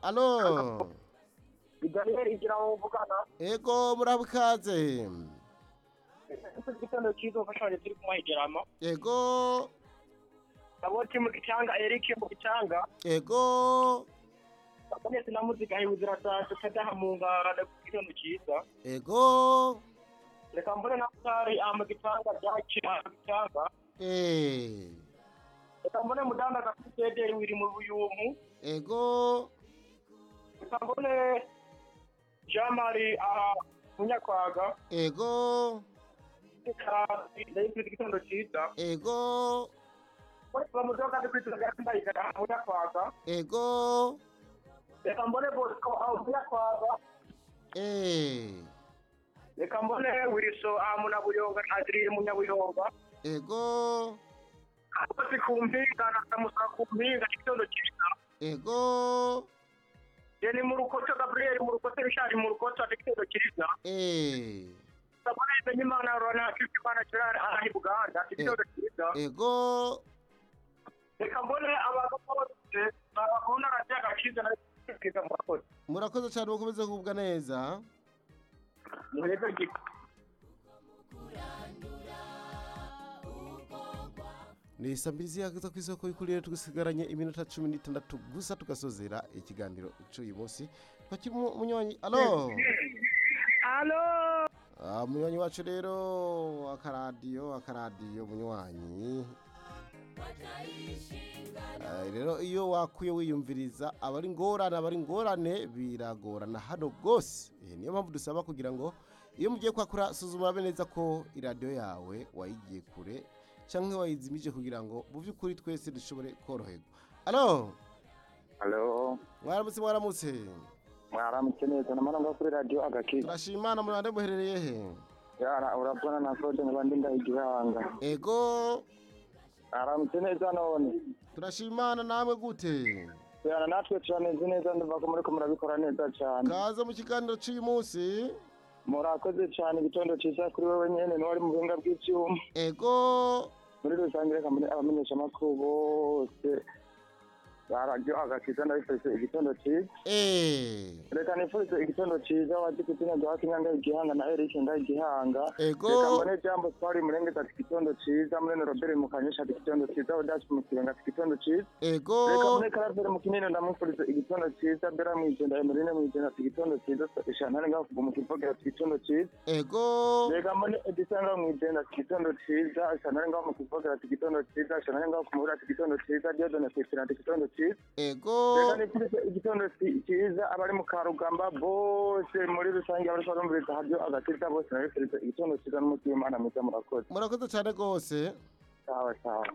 Alo. Iganira igira ngo mvugana Ego burabikaze. ese igitendo cyiza umfashanyo turi kumuhegeramo Ego. aboti mu gicanga Eric mu gicanga Ego. abonetse na muzika hiwe zirataje kadaha mu ngara no kugitendo cyiza Ego. reka mbone na kari ama gicanga byakira gicanga Eh. reka mbone mudanda gasidederi wiri mu buyumu Ego. reka mbone Jean Marie aha munyakwaga Ego. reka ndayifite igitendo cyiza Ego. bose bamuzeho kandi kwiteza gahunda igana munyakwaga Ego. reka mbone Bosco aho munyakwaga Eh. reka mbone wiriso aha munabuyonga ntaziriye munyabuyonga Ego. ariko sikumpinga nakamusa kumpinga igitondo cyiza Ego. je ni mu rukoto gabriel mu rukoto rishari mu rukoto ate igitondo cyiza Eh. sabone imenye imana rona kifi imana kirara aha i buganda igitondo cyiza Ego. reka mbone abagabo bose babona radiyo agakiza na kiza murakoze Murakoze cyane mukomeze kugubwa neza. murebe gito ni isambizi yagaza ku isoko y'ukurire twisigaranye iminota cumi n'itandatu gusa tugasozera ikiganiro cy'uyu munsi twakirimo umunywanyi alo alo Ah, umunywanyi wacu rero akaradiyo akaradiyo umunywanyi Ah, rero iyo wakuye wiyumviriza aba ari ingorane aba ari ingorane biragorana hano rwose Eh, niyo mpamvu dusaba kugira ngo iyo mugiye kwakura suzuma abe neza ko iradiyo yawe wayigiye kure cyangwa wayizimije kugira ngo mu by'ukuri twese dushobore koroherwa alo Halo, mwaramutse mwaramutse mwaramutse neza namaronga kuri radio agakiza turashimana murande muherereye he yara urabona na sote nkaba ndi ndahigihanga ego mwaramutse neza none turashimana namwe gute yara natwe turameze neza ndumva ko muriko murabikora neza cyane kaza mu kiganiro cy'uyu munsi murakoze cyane igitondo cyiza kuri wowe nyene niwe ari mu buhinga bw'ivyuma ego muri rusange reka mbone abamenyesha amakuru bose ba radio agakiza ndabifurize igitondo cyiza eh reka nifurize igitondo cyiza wadikutinya duhakinya ndahigihanga na eric ndahigihanga reka ego mbone jambo twari murengeza ati kitondo cyiza murene robert mukanyisha ati kitondo cyiza odaci mukirenga ati kitondo cyiza reka ego mbone karavere mukinini ndamwifuriza igitondo cyiza bera mwijenda emerine mwijenda ati kitondo cyiza ishantane ngaho kuva mu kivogera ati kitondo cyiza ego reka mbone edisanga mwijenda ati kitondo cyiza ishantane ngaho mu kivogera ati kitondo cyiza ishantane ngaho kumubura ati kitondo cyiza diodone kwitira ati kitondo cyiza reka ego nifurize igitondo ci- cyiza abari mu karugamba bose muri rusange abariko barumviriza haryo agakiza bose nabifurize igitondo cyiza n'umunsi w'imana mwiza murakoze murakoze cyane rwose sawa sawa